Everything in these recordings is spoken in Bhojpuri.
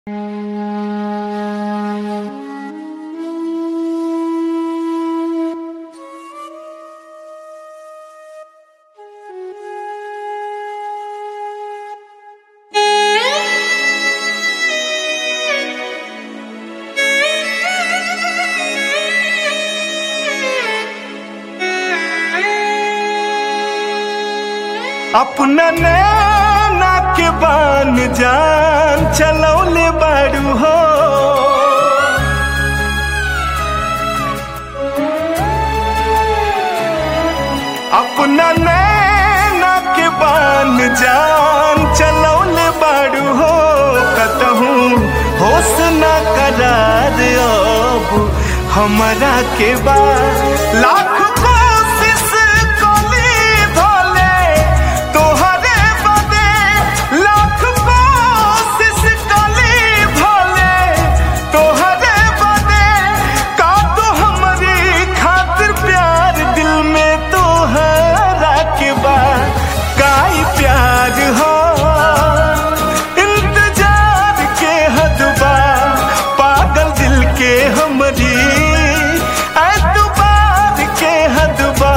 अपना नैना के बान जान चलौले बाड़ू हो अपना नैना के बान जान चलौले बाड़ू हो कतहूँ होश न करार अब हमारा के बाद लाख कोशिश कली भोले तोहरे बदे लाख कोशिश कली भोले तोहरे बदे का तो हमारी खातिर प्यार दिल में तोहरा के बाद काई प्यार हो इंतजार के हदबा पागल दिल के हमरी एतबार के हदबा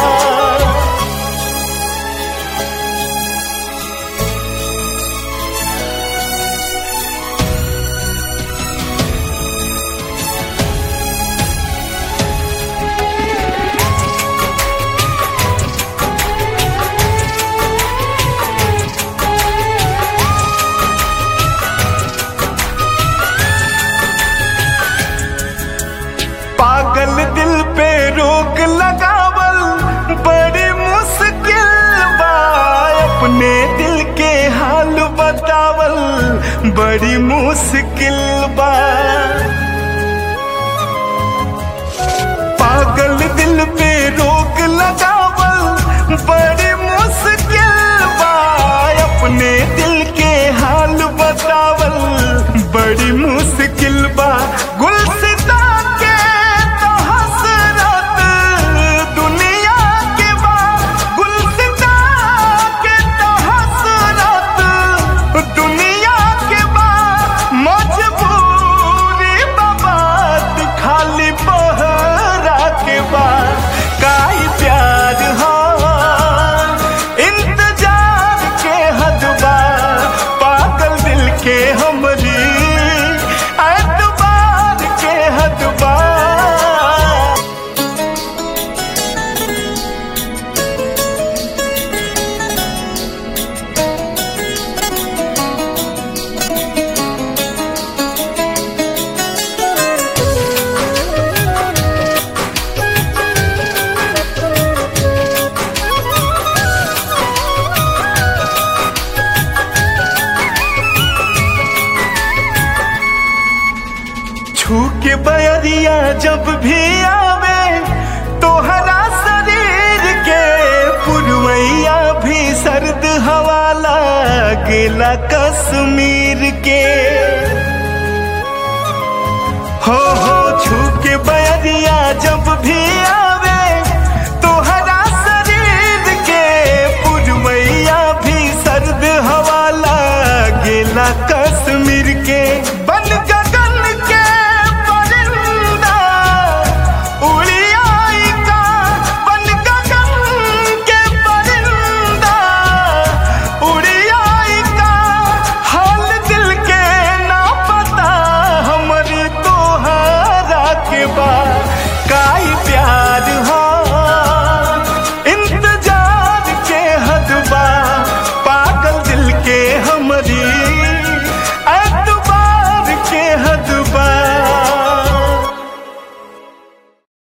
पागल दिल पे रोक लगावल बड़ी मुश्किल बा अपने दिल के हाल बतावल बड़ी मुश्किल बा पागल दिल पे रोक लगावल बड़ी मुश्किल बा अपने दिल के हाल बतावल बड़ी मुश्किल बा गुलसिता के तो हसरत दुनिया के बा गुलसिता के तो हसरत दुनिया के बा मजबूरी बात खाली बहरा के बा काई प्यार हो इंतजार के हदबा पागल दिल के हमरी एतबार के हदबा छू के बयरिया जब भी आवे तोहरा शरीर के पुरवैया भी सर्द हवा लागेला कश्मीर के हो हो